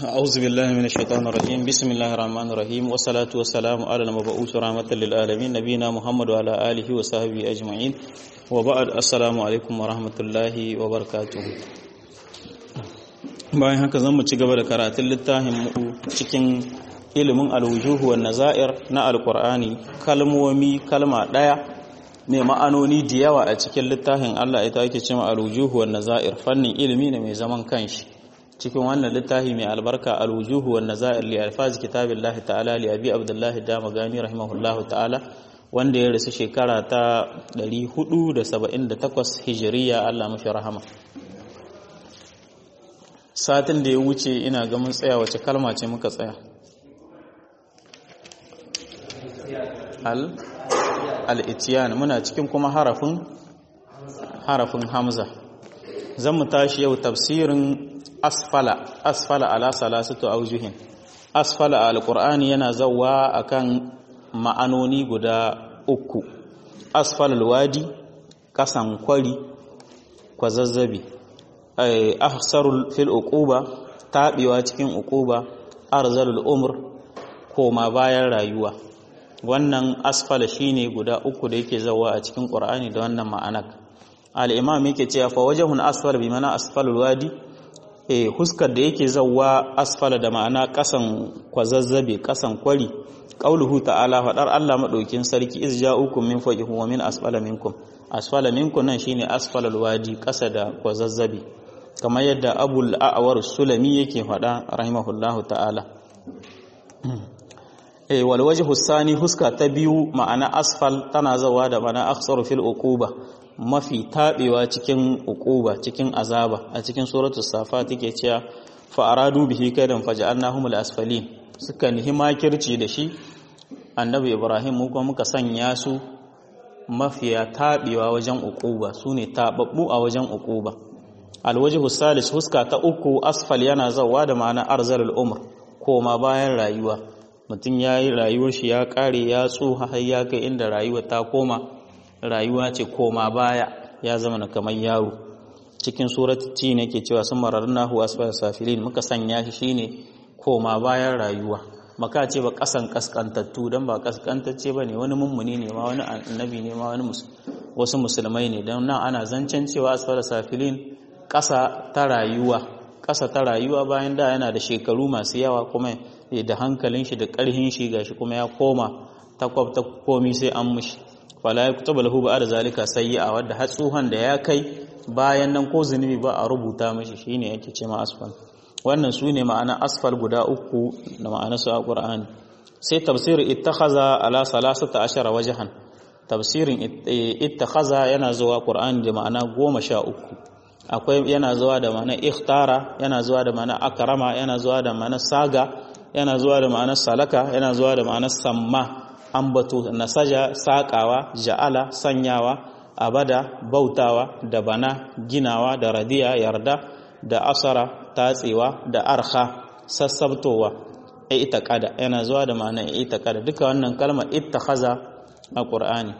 أعوذ بالله من الشيطان الرجيم بسم الله الرحمن الرحيم والصلاة والسلام على المبعوث رحمة للعالمين نبينا محمد وعلى آله وصحبه أجمعين وبعد السلام عليكم ورحمة الله وبركاته bayan haka zan mu ci gaba da karatun littafin mu cikin ilimin alwujuhu wa nazair na alqur'ani kalmomi kalma daya mai ma'anoni da yawa a cikin littafin Allah ita ake cewa alwujuhu wa nazair fannin ilimi ne mai zaman kanshi cikin wannan littafi mai albarka alwujuhu wan nazair li alfaz kitabillahi ta'ala li abi abdullahi damagani rahimahullahu ta'ala wanda ya rasu shekara ta 478 hijiriya Allah mafi rahama satin da ya wuce ina ga mun tsaya wace kalma ce muka tsaya al al muna cikin kuma harafin harafin hamza zan mu tashi yau tafsirin asfala asfala ala salasatu aujuhin asfala alqur'ani yana zawwa akan ma'anoni guda uku asfal alwadi kasan kwari kwazazzabi ay ahsarul fil uquba tabiwa cikin uquba arzalul umr koma bayan rayuwa wannan asfala shine guda uku da yake zawwa a cikin qur'ani da wannan ma'anar al-imam yake cewa fa wajhun asfal bi mana asfalul wadi e huskar da yake zawwa asfala da ma'ana kasan kwazazzabe kasan kwari qauluhu ta'ala fadar Allah madaukin sarki iz ja'ukum min fawqikum wa min asfala minkum asfala minkum nan shine asfala alwadi kasa da kwazazzabe kamar yadda abul a'war sulami yake fada rahimahullahu ta'ala e wal wajhu sani huska ta biyu ma'ana asfal tana zawa da ma'ana akhsaru fil uquba mafi taɓewa cikin uquba cikin azaba a cikin suratu safa take cewa fa aradu bihi kaidan faj'alnahum al-asfalin suka nihi makirci da shi annabi ibrahim mu kuma muka sanya su mafiya taɓewa wajen uquba sune tababbu a wajen uquba alwajhu salis huska ta uku asfal yana zawa da ma'ana arzalul umr koma bayan rayuwa mutum yayi rayuwar shi ya kare ya tsuha har ya kai inda rayuwa ta koma rayuwa ce koma baya ya zama na kamar yaro cikin surat ci ne ke cewa sun mararna huwa asfal safilin muka sanya shi shine koma bayan rayuwa maka ce ba kasan kaskantattu dan ba kaskantacce ba ne wani mummuni ne ma wani annabi ne ma wani wasu musulmai ne don nan ana zancen cewa asfal safilin kasa ta rayuwa kasa ta rayuwa bayan da yana da shekaru masu yawa kuma da hankalin shi da karhin shi gashi kuma ya koma takwab ta komi sai an mushi fala ya kutaba lahu ba'da zalika sayyi'a wadda har tsuhan da ya kai bayan nan ko zunubi ba a rubuta mishi shine yake ce ma asfal wannan su ne ma'ana asfal guda uku da ma'ana su a qur'ani sai tafsir ittakhaza ala salasata ashara wajhan tafsirin ittakhaza yana zuwa qur'ani da ma'ana goma sha uku akwai yana zuwa da ma'ana ikhtara yana zuwa da ma'ana akrama yana zuwa da ma'ana saga yana zuwa da ma'ana salaka yana zuwa da ma'ana samma ambato nasaja saƙawa ja'ala sanyawa abada bautawa da bana ginawa da radiya yarda da asara tatsewa da arha sassabtowa e ita kada yana zuwa da ma'ana e ita kada duka wannan kalmar ittakhaza a qur'ani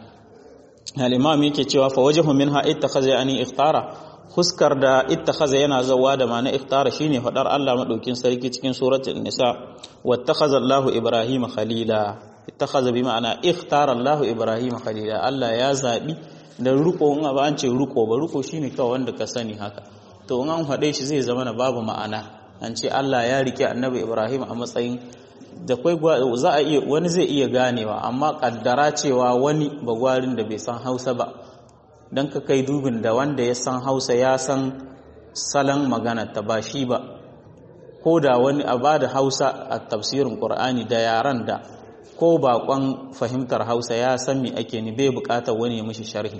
al-imam yake cewa fa wajhu minha ittakhaza yani ikhtara huskar da ittakhaza yana zawa da ma'ana ikhtara shine fadar Allah madaukin sarki cikin suratul nisa wattakhadha Allahu Ibrahima khalila ittakhadha bi ma'ana ikhtara Allahu Ibrahima khalila Allah ya zabi da ruko in ba an ce ruko ba ruko shine kawai wanda ka sani haka to in an faɗe shi zai zama na babu ma'ana an ce Allah ya rike Annabi Ibrahim a matsayin da kai za a iya wani zai iya ganewa amma kaddara cewa wani bagwarin da bai san Hausa ba dan ka kai dubin da wanda ya san Hausa ya san salon magana ta ba shi ba ko da wani a bada Hausa a tafsirin Qur'ani da yaran da ko bakon fahimtar hausa ya san me ake ni bai bukatar wani ya mishi sharhi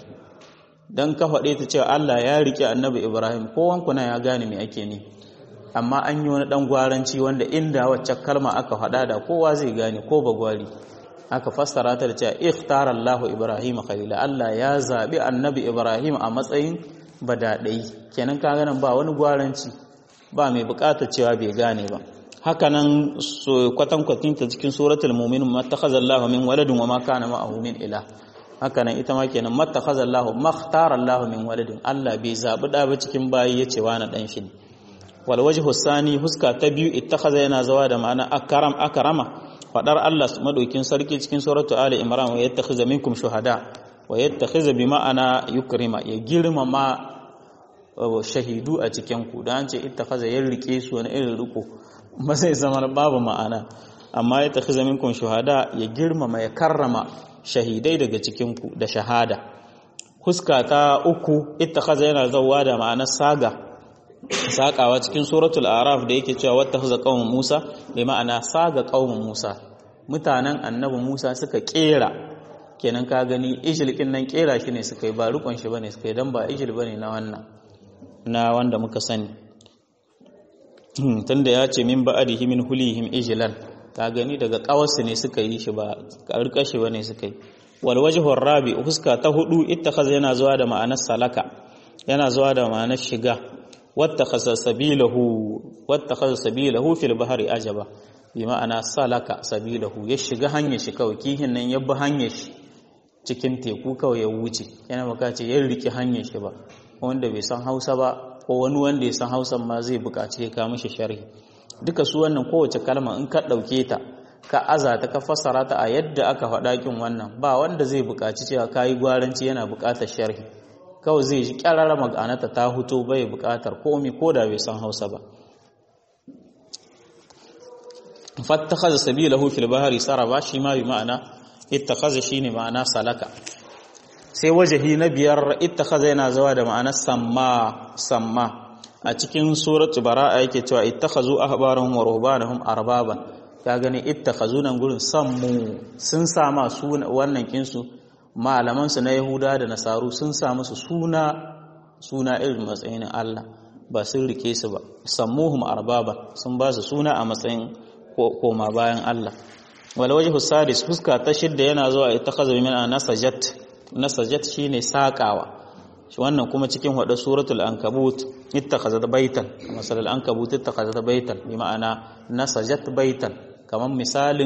don ka faɗe ta cewa Allah ya rike annabi Ibrahim ko wankuna ya gane me ake ni amma an yi wani ɗan gwaranci wanda inda wacce kalma aka faɗa da kowa zai gane ko bagwari aka fassara ta da cewa ikhtara Allah Ibrahim khalila Allah ya zabi annabi Ibrahim a matsayin badadai kenan ka ganin ba wani gwaranci ba mai bukatar cewa bai gane ba hakanan kwatankwatin ta cikin suratul mu'minun mattakhadha Allahu min waladin wa ma kana ma'ahu min ilah hakanan ita ma kenan mattakhadha Allahu makhtara Allahu min waladin Allah bai zabi da ba cikin bayi yace wani dan shi wal wajhu sani huska ta biyu ittakhadha yana zawa da ma'ana akram akrama fadar Allah madaukin sarki cikin suratu ali imran wa yattakhiza minkum shuhada wa yattakhiza bi ma'ana yukrima ya girmama shahidu a cikin ku dan ce ittakhadha ya rike su wani irin riko ba sai zama babu ma'ana amma ya takhiza minkum shuhada ya girmama ya karrama shahidai daga cikin ku da shahada huska ta uku ittakhadha yana zawwa da ma'anar saga sakawa cikin suratul araf da yake cewa wattakhadha qaumun musa bi ma'ana saga qaumun musa mutanen annabi musa suka kera kenan ka gani ijilkin nan kera shi ne suka yi ba rukun shi bane suka yi dan ba ijil bane na wannan na wanda muka sani tunda ya ce min ba'adihi min hulihim ijlan ka gani daga kawarsu ne suka yi shi ba karkashi bane suka yi wal wajhu rabi huska ta hudu ittakhadha yana zuwa da ma'anar salaka yana zuwa da ma'anar shiga wattakhadha sabilahu wattakhadha sabilahu fil bahri ajaba bi ma'ana salaka sabilahu ya shiga hanyar shi kawai kihin nan ya bi hanyar shi cikin teku kawai ya wuce yana maka ce ya riki hanyar shi ba wanda bai san Hausa ba ko wani wanda ya san Hausa ma zai buƙaci ya kawo mishi sharhi duka su wannan kowace kalma in ka ɗauke ta ka aza ta ka fassara ta a yadda aka faɗa kin wannan ba wanda zai buƙaci cewa kayi gwaranci yana buƙatar sharhi kawai zai ji ƙyararra maganata ta huto bai buƙatar komai ko da bai san Hausa ba fattakhadha sabilahu fil bahri saraba shi ma bi ma'ana ittakhadha shine ma'ana salaka sai wajahi na biyar ittakhadha yana zawa da ma'anar samma samma a cikin suratu bara'a yake cewa ittakhazu ahbarahum wa ruhbanahum arbaban ka gani ittakhazu nan gurin sammu sun sama su wannan kinsu malaman su na yahuda da nasaru sun sa musu suna suna irin matsayin Allah ba sun rike su ba sammuhum arbaba sun ba su suna a matsayin koma bayan Allah wal wajhu sadis fuska ta shidda yana zuwa ittakhazu min nasajat nasajat shine sakawa wannan kuma cikin hada suratul ankabut ittakhazat baitan masalal ankabut ittakhazat baitan bi ma'ana nasajat baitan kaman misalin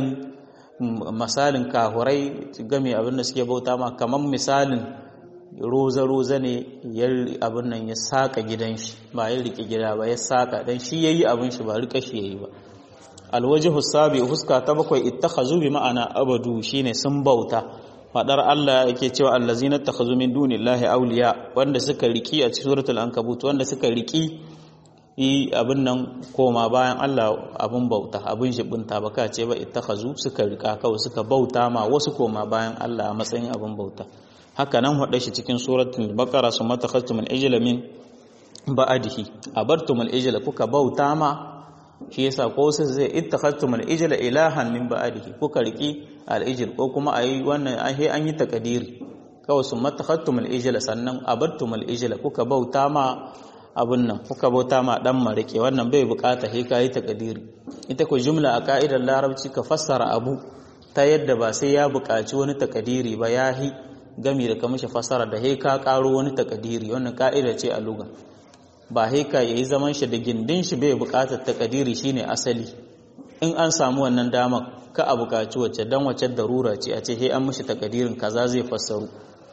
misalin kahurai game abin da suke bauta ma kaman misalin roza roza ne ya abin nan ya saka gidan shi ba ya rike gida ba ya saka dan shi yayi abin shi ba rika shi yayi ba alwajhu sabi huska ta bakwai ittakhazu bi ma'ana abadu shine sun bauta fadar Allah yake cewa allazina takhazu min dunillahi awliya wanda suka riki a cikin suratul ankabut wanda suka riki yi abin nan koma bayan Allah abun bauta abun shibinta baka ce ba ittakhazu suka rika kawai suka bauta ma wasu koma bayan Allah a matsayin abun bauta haka nan hada shi cikin suratul baqara summa takhaztumul ijla min ba'dihi abartumul ijla kuka bauta ma shi yasa ko sai zai ittakhaztumul ijla ilahan min ba'dihi kuka riki al-ijl ko kuma ayi wannan ahe an yi takadiri kawai sun matakhattumul ijla sannan abartumul ijla kuka bauta ma abun nan kuka bauta ma dan marike wannan bai bukata he kai takadiri ita ko jumla a ka'idar larabci ka fassara abu ta yadda ba sai ya bukaci wani takadiri ba yahi gami da ka mishi fassara da he ka karo wani takadiri wannan ka'ida ce a lugha ba haika ya yi zaman shi da gindin shi bai bukatar takadiri shine asali in an samu wannan damar ka a bukaci wacce dan wacce darura ce a ce he an mishi takadirin kaza zai fassaru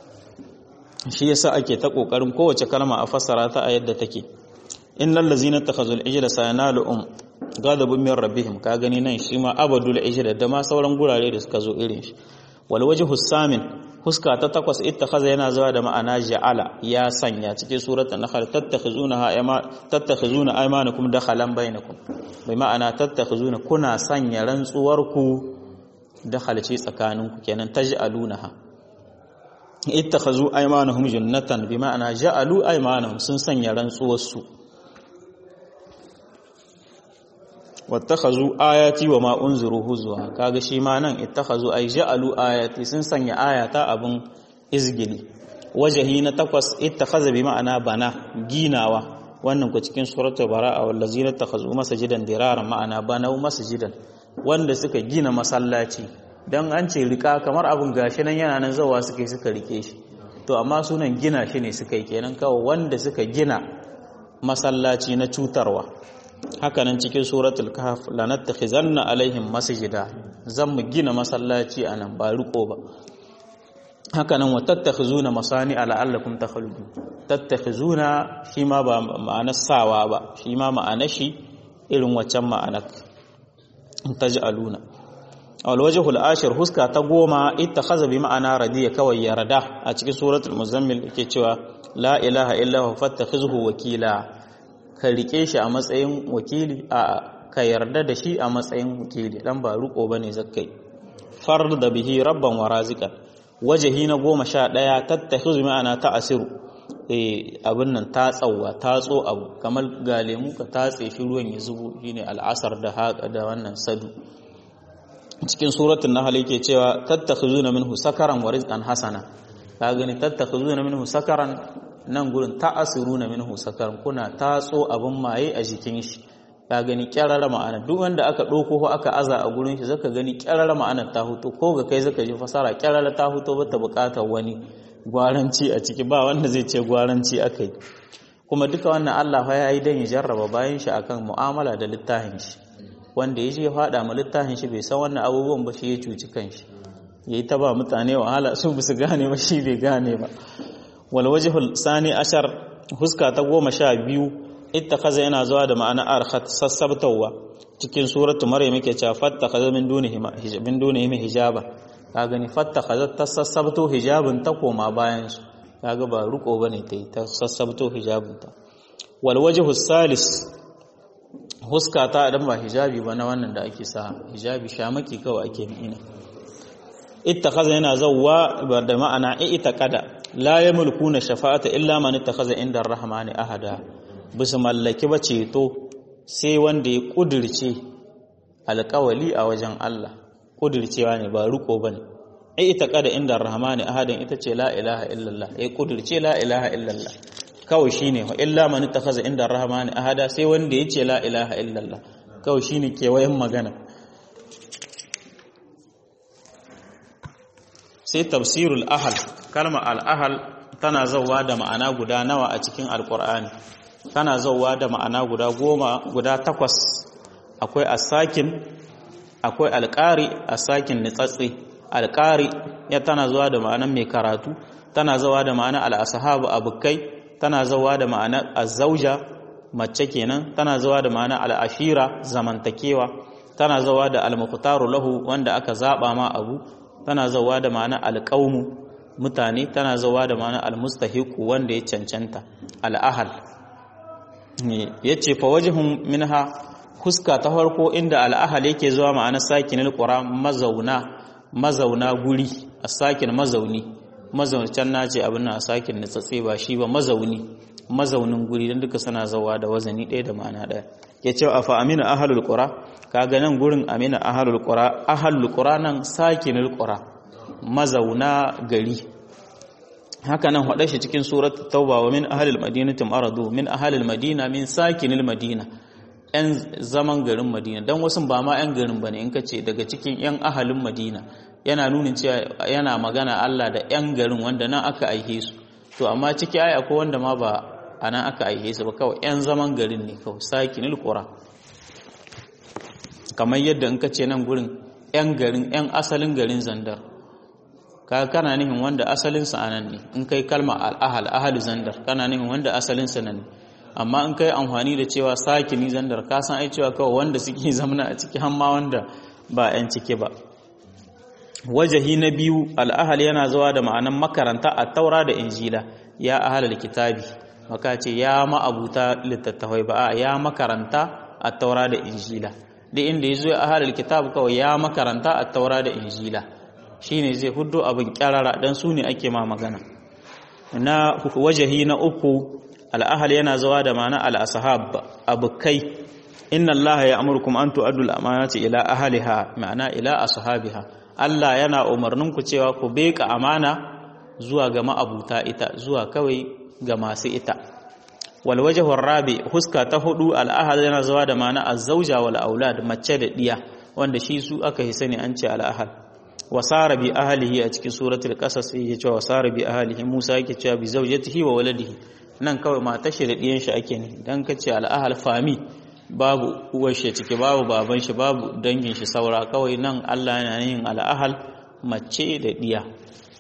shi yasa ake ta kokarin kowace kalma a fassara ta a yadda take innal ladzina takhazul ijla sayanaluhum ghadabun min rabbihim ka gani nan shi ma abadul ijla da ma sauran gurare da suka zo irin shi wal wajhu samin huska ta takwas ittakhadha yana zuwa da ma'ana ja'ala ya sanya cikin suratul nahl tattakhizuna ayma tattakhizuna aymanakum dakhalan bainakum bai ma'ana tattakhizuna kuna sanya rantsuwar ku dakhalci tsakaninku kenan taj'alunaha ittakhazu aymanahum jannatan bi ma'ana ja'alu aymanahum sun sanya rantsuwar su wattakhazu ayati wa ma unziru huzwa kaga shi ma nan ittakhazu ay ja'alu ayati sun sanya ayata abun izgili wajahi na takwas ittakhaza bi ma'ana bana ginawa wannan ku cikin suratul bara'a wallazina takhazu masajidan diraran ma'ana banau masjidan wanda suka gina masallaci dan an ce rika kamar abun gashi nan yana nan zawa suka suka rike shi to amma sunan gina shi ne suka yi kenan kawai wanda suka gina masallaci na cutarwa hakanan cikin suratul kahf lanattakhizanna alaihim masjida zan mu gina masallaci anan ba riko ba haka nan wa tattakhizuna masani la'allakum takhludun tattakhizuna shi ma ba ma'anar sawa ba shi ma ma'anar shi irin waccan ma'anar taj'aluna wal wajhul ashir huska ta goma ittakhaza bi ma'ana radiya kawai yarda a cikin suratul muzammil yake cewa la ilaha illa huwa fattakhizhu wakila ka rike shi a matsayin wakili a ka yarda da shi a matsayin wakili dan ba ruko bane zakkai fard da bihi rabban wa raziqan wajahi na goma sha ɗaya tattakhizu ma'ana ta asiru eh abin nan ta tsawa ta tso abu kamar ga lemu ka tatse shi ruwan ya zubo shine al'asar da haka da wannan sadu cikin suratul nahl yake cewa tattakhizuna minhu sakaran wa rizqan hasana ka gani tattakhizuna minhu sakaran nan gurin ta'asiruna minhu sakaran kuna tatso abin maye a jikin shi ka gani kyarara ma'ana duk wanda aka ɗauko ko aka aza a gurin shi zaka gani kyarara ma'anar ta huto ko ga kai zaka ji fasara kyarara ta huto ba ta buƙatar wani gwaranci a ciki ba wanda zai ce gwaranci akai kuma duka wannan Allah fa yayi dan ya jarraba bayan shi akan mu'amala da littafin shi wanda ya je ya faɗa ma littafin shi bai san wannan abubuwan ba shi ya cuci kanshi yayi ta ba mutane wahala su bisu gane ba shi bai gane ba wal wajhul sani ashar huska ta goma sha biyu ittakaza yana zuwa da ma'ana arkhat sassabtawa cikin suratu maryam yake cewa fattakaza min dunihi min dunihi hijaba ka gani fattakaza ta sassabto hijabin ta koma bayan su kaga ba ruko bane ta ta sassabto hijabin ta wal wajhu salis huska ta dan ba hijabi ba na wannan da ake sa hijabi shamaki kawai ake ina ittakaza yana zawwa da ma'ana i'taqada la yamlikuna shafa'ata illa man ittakaza inda ar-rahmani ahada bisa mallaki ba ceto sai wanda ya kudirce alkawali a wajen Allah kudircewa ne ba riko bane ai ita kada inda rahmani ahadin ita ce la ilaha illallah ai kudirce la ilaha illallah kawai shine wa illa man takhaza inda rahmani ahada sai wanda ya ce la ilaha illallah kawai shine kewayen magana sai tafsirul ahal kalma al ahal tana zawa da ma'ana guda nawa a cikin alqur'ani tana zauwa da ma'ana guda goma guda takwas akwai asakin akwai alƙari asakin nitsatsi alƙari ya tana zuwa da ma'anan mai karatu tana zuwa da ma'anar al'asahabu abukai tana zuwa da ma'anar azzauja mace kenan tana zuwa da ma'anar al'ashira zamantakewa tana zuwa da almuqtaru lahu wanda aka zaba ma abu tana zuwa da ma'anar alqaumu mutane tana zuwa da ma'anar almustahiqu wanda ya cancanta al'ahal ya ce fa wajihun minha huska ta farko inda al'ahal yake zuwa ma'ana sakin qura mazauna mazauna guri a sakin mazauni mazauni can nace abin nan a sakin na tsatse ba shi ba mazauni mazaunin guri don duka suna zawa da wazani ɗaya da ma'ana ɗaya ya ce a fa amina ahalul qura kaga nan gurin amina ahalul qura ahalul qura nan sakinul qura mazauna gari haka nan haɗa shi cikin surat tauba wa min ahalil madinati maradu min ahalil madina min sakinil madina yan zaman garin madina dan wasu ba ma yan garin bane in kace daga cikin yan ahalin madina yana nuna cewa yana magana Allah da yan garin wanda nan aka aihe su to amma ciki ai akwai wanda ma ba anan aka aihe su ba kawai yan zaman garin ne kawai sakinil qura kamar yadda in kace nan gurin yan garin yan asalin garin zandar ka kana nihin wanda asalinsa a nan ne in kai kalma al'ahal ahal zandar kana nihin wanda asalinsa nan ne amma in kai amfani da cewa sakini zandar ka san ai cewa kawai wanda suke zamana a ciki hamma wanda ba 'yan ciki ba wajahi na biyu al'ahal yana zuwa da ma'anan makaranta a taura da injila ya ahalal kitabi maka ce ya ma'abuta littattafai ba ya makaranta a taura da injila duk inda ya zo ya ahalal kitab kawai ya makaranta a taura da injila shine zai hudu abin kyarara dan su ne ake ma magana na wajahi na uku al'ahal yana zuwa da ma'ana al'asahab abukai inna Allah ya amurkum an tu'addu al-amanati ila ahliha ma'ana ila ashabiha Allah yana umarnin ku cewa ku beka amana zuwa ga ma'abuta ita zuwa kawai ga masu ita wal wajhu rabi huska ta hudu al'ahal yana zuwa da ma'ana az-zawja wal aulad mace da diya wanda shi su aka hisani an ce al'ahal wasara bi ahlihi a cikin suratul qasas yake cewa wasara bi ahlihi Musa yake cewa bi zawjatihi wa waladihi nan kawai matar shi da diyan shi ake ne dan kace al-ahl fami babu uwar shi ciki babu baban shi babu dangin shi saura kawai nan Allah yana yin al-ahl mace da diya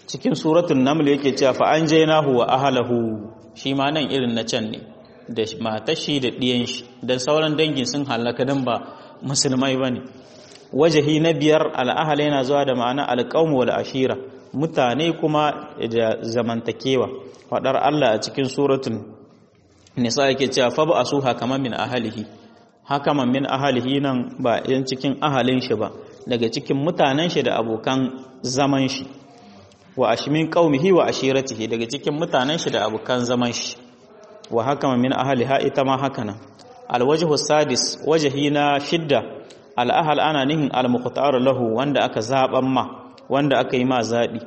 cikin suratul naml yake cewa fa anjaynahu wa ahlahu shi ma nan irin na can ne da matar shi da diyan shi dan sauran dangin sun halaka dan ba musulmai bane wajahi na biyar al'ahal yana zuwa da ma'ana alqaum wal ashira mutane kuma da zamantakewa fadar Allah a cikin suratul nisa yake cewa fa ba asuha kama min ahlihi hakaman min ahalihi nan ba yan cikin ahalin shi ba daga cikin mutanen shi da abokan zaman shi wa ashmin qaumihi wa ashiratihi daga cikin mutanen shi da abokan zaman shi wa hakaman min ahaliha ita ma haka nan alwajhu sadis wajhi na shidda al'ahal ana nihin al-muqtar lahu wanda aka zaban ma wanda aka yi ma zabi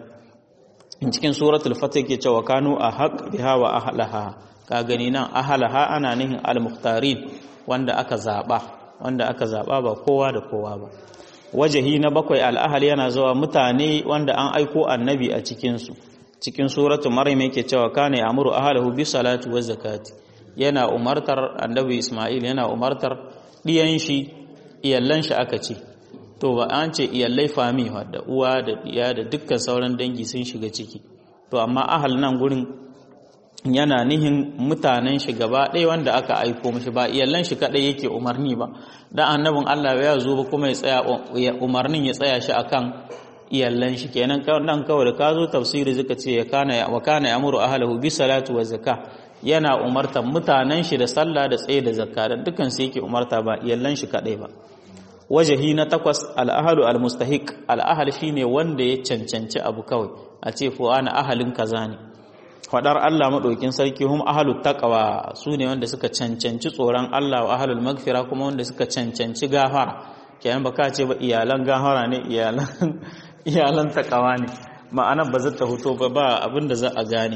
in cikin suratul fatih ke cewa kanu ahaq biha wa ahlaha ka gani nan ahlaha ana nihin al-muqtarin wanda aka zaɓa wanda aka zaɓa ba kowa da kowa ba wajahi na bakwai al'ahal yana zuwa mutane wanda an aiko annabi a cikinsu cikin suratu maryam yake cewa kana ya'muru ahlahu bi salati wa zakati yana umartar annabi isma'il yana umartar diyan shi iyallan shi aka ce to ba an ce iyallai fami da uwa da diya da dukkan sauran dangi sun shiga ciki to amma ahal nan gurin yana nihin mutanen shi gaba ɗaya wanda aka aiko mashi ba iyallan shi kaɗai yake umarni ba dan annabin Allah ya zo ba kuma ya tsaya umarnin ya tsaya shi akan iyallan shi kenan dan kawai da ka zo tafsiri zaka ce ya kana wa kana ya'muru ahlahu bi salatu wa zakka yana umartar mutanen shi da sallah da tsaye da zakka dan dukan su yake umarta ba iyallan shi kaɗai ba wajahi na takwas al-ahlu al-mustahiq al-ahl shine wanda ya cancanci abu kawai a ce ko ana ahalin kaza ne faɗar Allah maɗaukin sarki hum ahalut taqwa su ne wanda suka cancanci tsoron Allah wa ahalul magfira kuma wanda suka cancanci gafara kenan baka ce ba iyalan gafara ne iyalan iyalan taqwa ne ma'ana ba zata huto ba ba abin da za a gane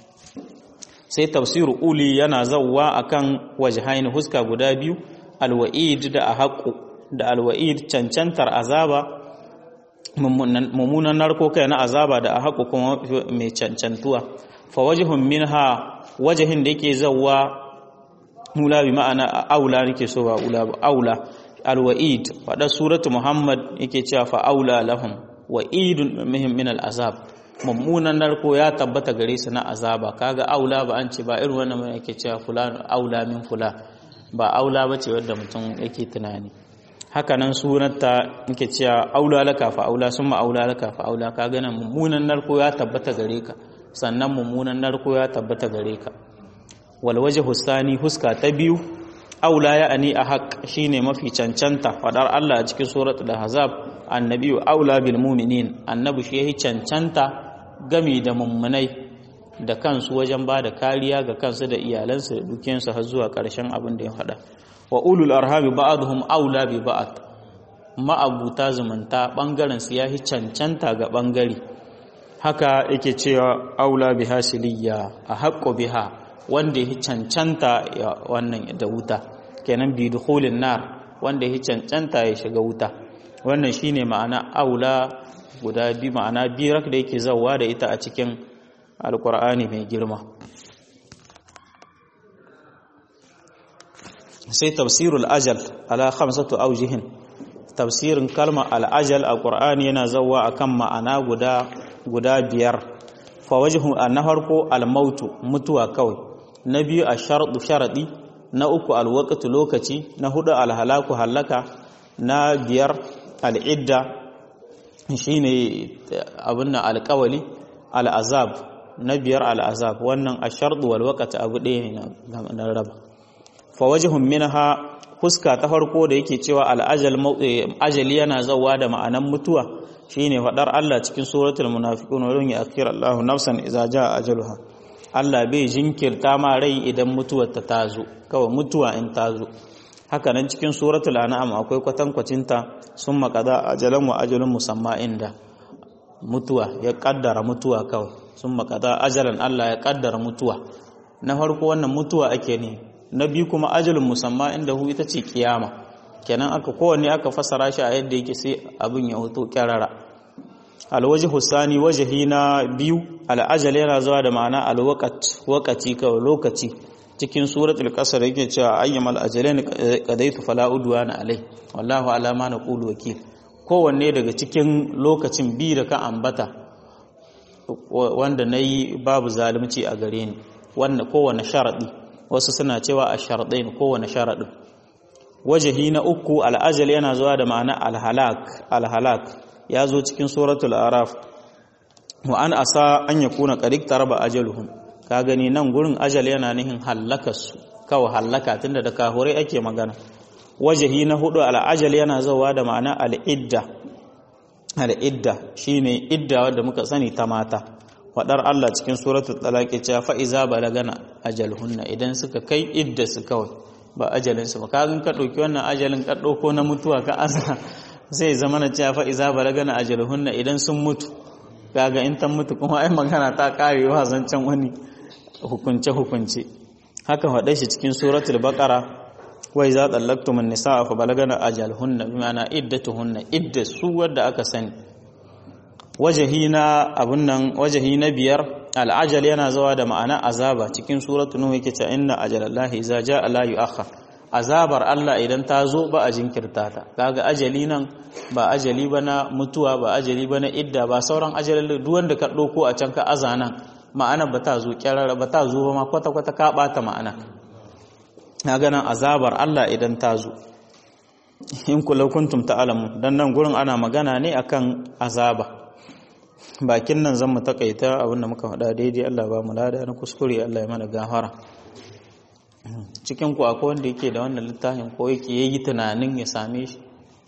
sai tafsiru uli yana zawwa akan wajhain huska guda biyu alwa'id da ahqqu da alwa'id cancantar azaba mummunan narko kai na azaba da ahqqu kuma mai cancantuwa fawajihun minha wajahin da yake zawwa mula bi ma'ana aula nake so ba ula ba aula alwa'id fada suratu muhammad yake cewa fa aula lahum wa'idun mihim min al'azab mummunan narko ya tabbata gare su na azaba kaga aula ba an ce ba irin wannan mai yake cewa fulan aula min fula ba aula bace wanda mutum yake tunani haka nan sunanta yake cewa aula laka fa aula summa aula laka fa aula kaga nan mummunan narko ya tabbata gare ka sannan mummunan narko ya tabbata gare ka wal wajhu sani huska ta biyu aula ya ani a haq shine mafi cancanta fadar Allah a cikin suratul ahzab annabiyu aula bil mu'minin annabi shi yayi cancanta gami da mummunai da kansu wajen ba da kariya ga kansu da iyalansu da dukiyansu har zuwa ƙarshen abin da ya faɗa wa ulul arhami ba'dhum aula bi ba'd ma'abuta zumunta bangaren su yayi cancanta ga bangare haka yake cewa aula biha siliya a haƙƙo biha wanda ya cancanta wannan da wuta kenan bi dukhulin nar wanda ya cancanta ya shiga wuta wannan shine ma'ana aula guda bi ma'ana birak da yake zawa da ita a cikin alkur'ani mai girma sai tafsirul ajal ala khamsatu awjihin tafsirin kalma al-ajal a qur'ani yana zawa akan ma'ana guda guda biyar fa wajhu na farko al-mautu mutuwa kawai na biyu ash-shartu sharadi na uku al-waqtu lokaci na hudu al-halaku halaka na biyar al-idda shine abin nan alƙawali al-azab na biyar al-azab wannan ash-shartu wal-waqtu abu ɗaya ne na raba fa wajhun minha huska ta farko da yake cewa al-ajal ajali yana zawa da ma'anan mutuwa shine fadar Allah cikin suratul munafiqun wa ya akhir Allahu nafsan idza jaa ajaluha Allah bai jinkirta ma rai idan mutuwar ta tazo kawai mutuwa in tazo haka nan cikin suratul an'am akwai kwatankwacin ta summa qada ajalan wa ajalun musamma inda mutuwa ya kaddara mutuwa kawai summa qada ajalan Allah ya kaddara mutuwa na farko wannan mutuwa ake ne na biyu kuma ajalun musamma inda hu ita ce kiyama kenan aka kowanne aka fasara shi a yadda yake sai abin ya hoto kyarara alwaji husani wajahi na biyu al'ajal yana zuwa da ma'ana alwaqat waqati kawai lokaci cikin suratul qasr yake cewa ayyamal ajalain qadaitu fala udwana alai wallahu ala ma naqulu wakil kowanne daga cikin lokacin bi da ka ambata wanda nayi babu zalunci a gare ni wanda kowane sharadi wasu suna cewa a sharadain kowane sharadin wajahi na uku al'ajal yana zuwa da ma'ana al-halak al-halak ya zo cikin suratul araf wa an asa an yakuna qad taraba ajaluhum ka gani nan gurin ajal yana nihin hallakarsu kawai hallaka tunda da kahurai ake magana wajahi na hudu al'ajal yana zawa da ma'ana al'idda al'idda shine idda wadda muka sani ta mata wadar Allah cikin suratul talaq ya fa iza balagana ajalhunna idan suka kai idda su kawai ba ajalin su ba kagan ka dauki wannan ajalin ka dauko na mutuwa ka asa zai zama na cewa fa iza balagana ajalhunna idan sun mutu kaga in ta mutu kuma ai magana ta karewa zancen wani hukunce hukunce haka faɗe shi cikin suratul baqara wai za tsallaktum an-nisaa fa balagana ajalhunna bima'ana iddatuhunna idda su wadda aka sani wajahi na abun nan wajahi na biyar al'ajal yana zawa da ma'ana azaba cikin suratul nuh yake ta inna ajalallahi idza jaa la yu'akhkhar azabar Allah idan ta zo ba a jinkirta ta kaga ajali nan ba ajali ba na mutuwa ba ajali ba na idda ba sauran ajalin duk wanda ka ɗauko a can ka azana ma'ana ba ta zo kyarara ba ta zo ba ma kwata-kwata ka ɓata ma'ana na ganin azabar Allah idan ta zo in kula kuntum ta'alamu dan nan gurin ana magana ne akan azaba bakin nan zan mu takaita abinda muka faɗa daidai Allah ba mu lada na kuskure Allah ya mana gafara cikin ku akwai wanda yake da wannan littafin ko yake yayi tunanin ya same shi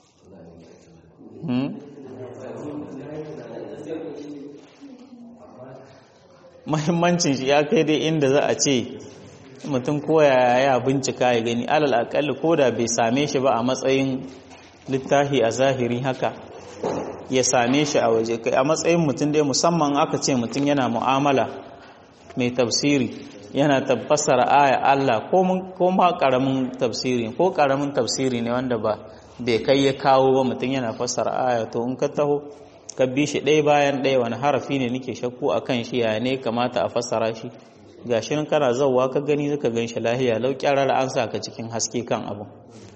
mahimmancin shi ya kai dai inda za a ce mutum koya ya bincika ya gani alal akalli ko da bai same shi ba a matsayin littafi a zahiri haka ya same shi a waje kai a matsayin mutum dai musamman aka ce mutum yana mu'amala mai tafsiri yana tabbasar aya Allah ko ma karamin tafsiri ko karamin tafsiri ne wanda ba bai kai ya kawo ba mutum yana fassara aya to in ka taho ka bi shi ɗaya bayan ɗaya wani harafi ne nake shakku a kan shi ya ne kamata a fassara shi ga shi kana zauwa ka gani zaka gan shi lahiya lau kyarar an sa ka cikin haske kan abu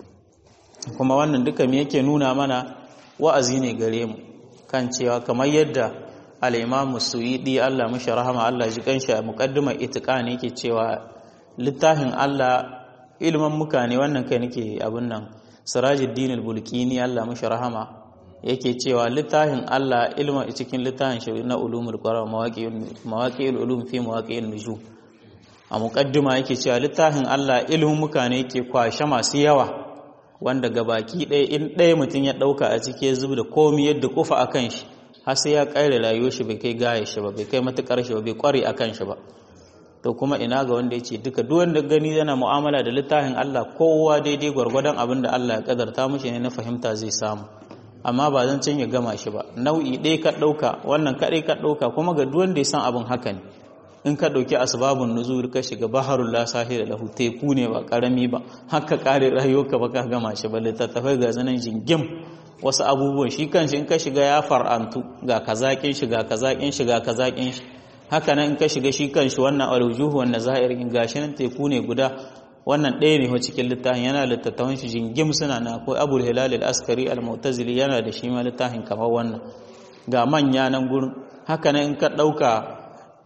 kuma wannan duka me yake nuna mana wa'azi ne gare mu kan cewa kamar yadda al-imamu suyidi Allah mashi rahama Allah ji kanshi a muqaddimar itiqan yake cewa littafin Allah ilman muka ne wannan kai nake abin nan sirajuddin al-bulkini Allah mashi rahama yake cewa littafin Allah ilma cikin littafin shi na ulumul qur'an mawaqi'ul ulum fi mawaqi'in nujum a muqaddima yake cewa littafin Allah ilmin muka ne yake kwashe masu yawa wanda gabaki ɗaya in ɗaya mutum ya ɗauka a ciki ya zuba da komi yadda kufa a kan shi har sai ya ƙare rayuwar shi bai kai gaya shi ba bai kai matuƙar shi ba bai ƙware a kan shi ba to kuma ina ga wanda ya ce duka duk wanda gani yana mu'amala da littafin Allah kowa daidai gwargwadon abin da Allah ya kadarta mishi ne na fahimta zai samu amma ba zan can ya gama shi ba nau'i ɗaya ka ɗauka wannan kaɗai ka ɗauka kuma ga duk wanda ya san abin haka ne in ka ɗauki asbabun nuzul ka shiga baharul la sahila lahu teku ne ba karami ba haka kare rayuwarka ba ka gama shi ba littattafai ga zanen jingim wasu abubuwan shi kanshi in ka shiga ya far'antu ga kazakin shi ga kazakin shi ga kazakin shi haka nan in ka shiga shi kanshi wannan alwujuhu wannan zahirin gashi nan teku ne guda wannan ɗaya ne cikin littafin yana littattafan shi jingim suna na akwai abul hilal al-askari al-mu'tazili yana da shi ma littafin kamar wannan ga manya nan gurin haka nan in ka ɗauka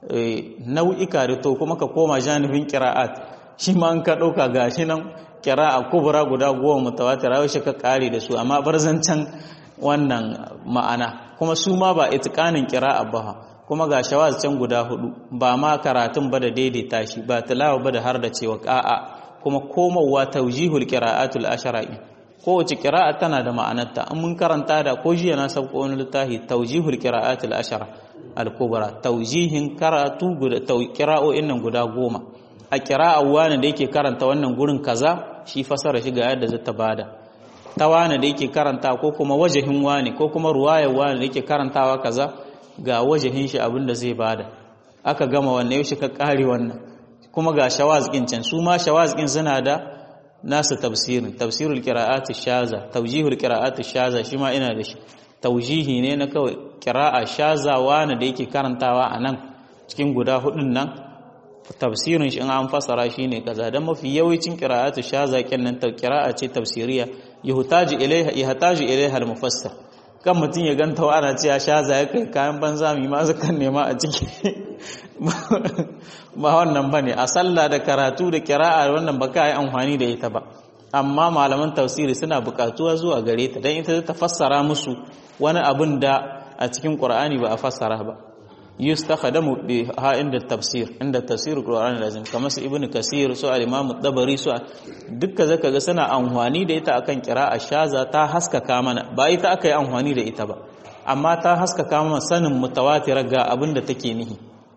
nau'ika da to kuma ka koma janibin qira'at shi ma in ka ɗauka ga shi nan qira'a kubra guda goma mutawatira shi ka kare da su amma barzancan wannan ma'ana kuma su ma ba itqanin qira'a ba kuma ga shawaz can guda hudu ba ma karatun ba da daidaita shi ba tilawa ba da har da cewa a'a kuma komowa taujihul qira'atul ashara'i kowace qira'a tana da ma'anarta in mun karanta da ko jiya na sauko wani littafi taujihul qira'atul ashara al-kubra taujihin karatu guda qira'o'in nan guda goma a qira'a wani da yake karanta wannan gurin kaza shi fasara shi ga yadda zata bada ta wani da yake karanta ko kuma wajahin wani ko kuma ruwayar wani da yake karantawa kaza ga wajahin shi abin da zai bada aka gama wannan yau shi ka kare wannan kuma ga shawazin can su ma shawazin suna da nasu tafsirin tafsirul qira'ati shaza tawjihul qira'ati shaza shi ma ina da shi tawjihi ne na kawai qira'a shaza wani da yake karantawa a nan cikin guda hudun nan tafsirin shi in an fasara shine kaza dan mafi yawancin qira'atu shaza kenan ta qira'a ce tafsiriya yuhtaju ilaiha yuhtaju ilaiha al-mufassir kan mutum ya ganta ana ce ya sha zai kai kayan banza mai ma kan nema a ciki ba wannan ba ne a sallah da karatu da kira'a wannan ba ka yi amfani da ita ba amma malaman tafsiri suna buƙatuwa zuwa gare ta don ita ta fassara musu wani abin da a cikin ƙur'ani ba a fassara ba yustakhadamu bi ha inda tafsir inda tafsir qur'ani lazim kamar su ibnu kasir su al-imam dabari su dukkan zaka ga suna amfani da ita akan qira'a shaza ta haskaka mana ba ita aka yi amfani da ita ba amma ta haskaka mana sanin mutawatir ga abin da take nihi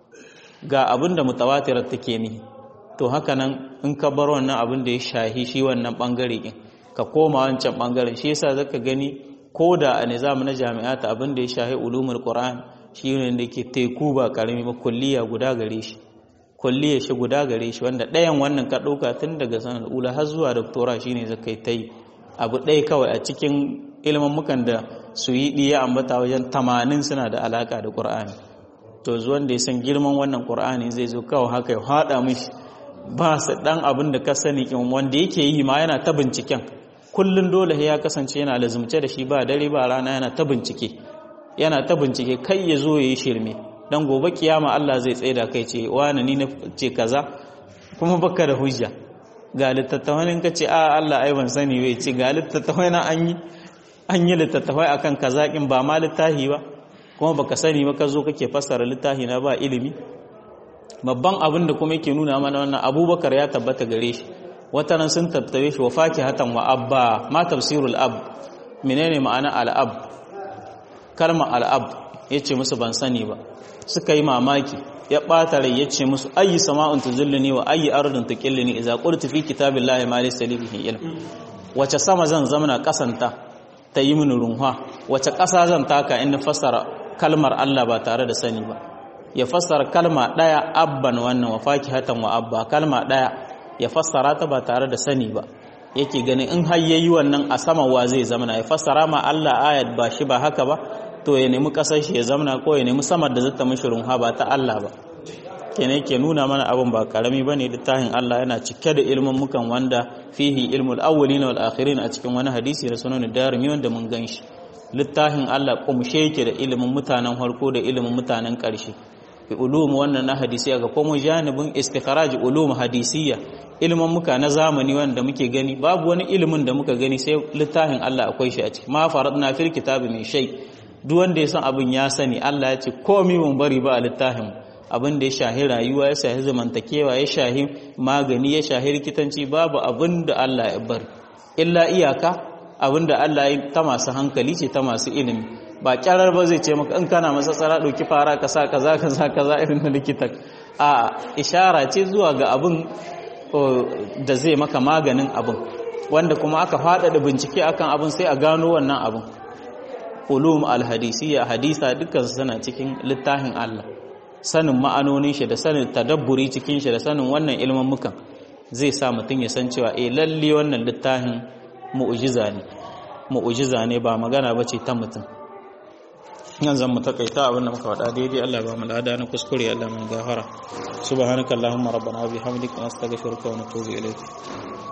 ga abin da mutawatir take nihi to haka nan in ka bar wannan abin da ya shahi shi wannan bangare din ka koma wancan bangaren shi yasa zaka gani ko da a nizamu na jami'ata abin da ya shahi ulumul qur'an shi ne da ke teku ba karami ba kulliya guda gare shi kulliya shi guda gare shi wanda ɗayan wannan ka ɗauka tun daga sanar ula har zuwa doktora shi ne zaka yi ta yi abu ɗaya kawai a cikin ilimin mukan da su yi ɗiya ambata wajen tamanin suna da alaƙa da ƙur'ani to zuwan da ya san girman wannan ƙur'ani zai zo kawai haka ya haɗa mishi ba su ɗan abin da ka sani wanda yake yi ma yana ta binciken kullum dole ya kasance yana lazumce da shi ba dare ba rana yana ta bincike yana ta bincike kai ya zo ya yi shirme don gobe kiyama Allah zai tsaida kai ce wani ni na ce kaza kuma baka da hujja ga littattafai ka ce a Allah ai ban sani bai ce ga littattafai na an yi an yi littattafai akan kaza kin ba ma littafi ba kuma baka sani ba ka zo kake fassara littafi na ba ilimi babban abin da kuma yake nuna mana wannan Abubakar ya tabbata gare shi wata nan sun tattabe shi wa fakihatan wa abba ma tafsirul ab menene ma'ana al ab kalmar al'ab ya ce musu ban sani ba suka yi mamaki ya ɓata rai ya ce musu ayi sama'un tuzulluni wa ayi ardun tuqilluni idza qultu fi kitabillahi ma laysa li bihi ilm wace sama zan zamana kasanta ta yi mini runha wace ƙasa zan taka in fassara kalmar Allah ba tare da sani ba ya fassara kalma ɗaya abban wannan wa fakihatan wa abba kalma ɗaya ya fassara ta ba tare da sani ba yake ganin in har yayi wannan a sama wa zai zamana ya fassara ma Allah ayat ba shi ba haka ba to ya nemi kasar shi ya zamana ko ya nemi samar da zata mishi runha ba ta Allah ba kenan ke nuna mana abin ba karami bane littafin Allah yana cike da ilmin mukan wanda fihi ilmul awwalin wal akhirin a cikin wani hadisi da sunan darimi wanda mun ganshi littafin Allah kumshe yake da ilimin mutanen harko da ilimin mutanen karshe bi ulum wannan na hadisi ga kuma janibin istikhraj ulum hadisiyya ilimin muka na zamani wanda muke gani babu wani ilimin da muka gani sai littafin Allah akwai shi a ciki ma faradna fil kitabi min shay duk wanda ya san abin ya sani Allah ya ce komai mun bari ba a littafin abin da ya shahi rayuwa ya shahi zamantakewa ya shahi magani ya shahi rikitanci babu abin da Allah ya bari illa iyaka abin da Allah ya ta masu hankali ce ta masu ilimi ba kyarar ba zai ce maka in kana masa tsara ɗauki fara ka sa kaza kaza kaza irin na likitan a ishara ce zuwa ga abin da zai maka maganin abin wanda kuma aka faɗaɗa bincike akan abin sai a gano wannan abin ulum alhadisiyya hadisa dukkan suna cikin littafin Allah sanin ma'anonin shi da sanin tadabburi cikin shi da sanin wannan ilmin mukan zai sa mutum ya san cewa eh lalle wannan littafin mu'jiza ne mu'jiza ne ba magana bace ta mutum yanzu mu takaita abin da muka faɗa daidai Allah ba mu lada na kuskure Allah mun gafara subhanakallahumma rabbana wa bihamdika nastaghfiruka wa natubu ilayk